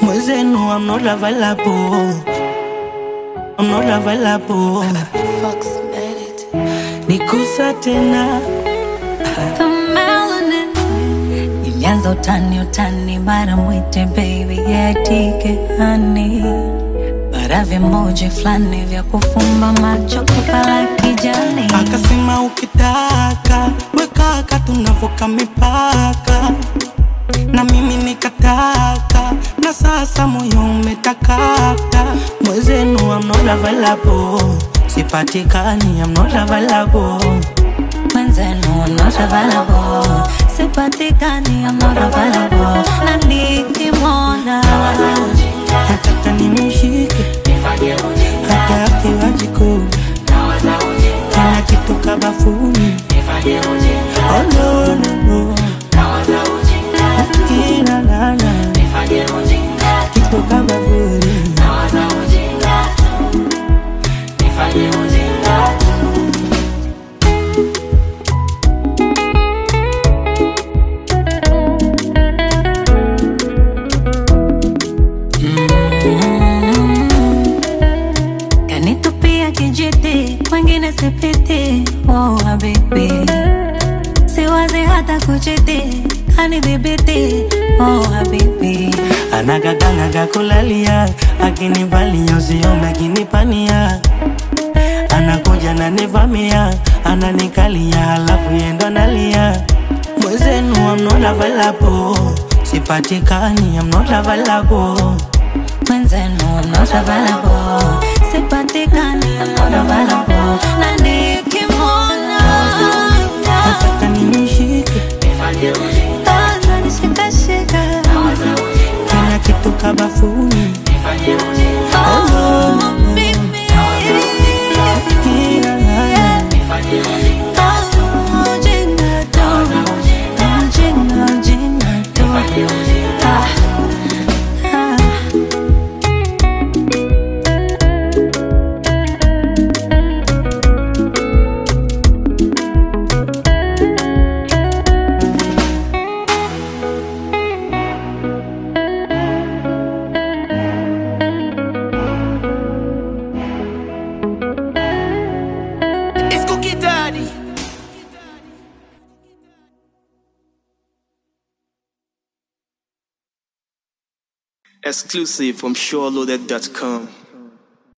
Mwezenu, I'm not available. I'm not available. Fox made it. Nikusa tena The melanin ilianza utani utani, mara mwite baby yetike hani, mara vimoji fulani vya kufumba macho kupala kijani. akasema, ukitaka wekaka, tunavuka mipaka, na mimi nikataka, na sasa moyo umetakata. Mwezenu, I'm not available. Sipatikani, I'm not available. Mwenzenu I'm not available, sipatikani I'm not available, na nikimwona Nataka nimshike hata akiwa jikoni, kila kitu kabafuni. Oh, no, no, no. Kila nana kitu kabafuni. kanitupia kijiti, kwengine sipiti. Oh habibi, siwazi hata kuchiti, kanidhibiti. Oh habibi, anagaganaga kulalia akinivalia usiome akinipania anakuja nanivamia ananikalia halafu yendo nalia mwezenu I'm not available sipatikani I'm not available mwenzenu I'm not available, sipatikani I'm not available, na nikimwona nataka nimshike ananishikashika kila kitu kabafuni Oh, mimi. kila nana Oh, jinga tu. Jinga, jinga tu. Ah, ah. It's Cookie Daddy. Exclusive from SureLoaded.com.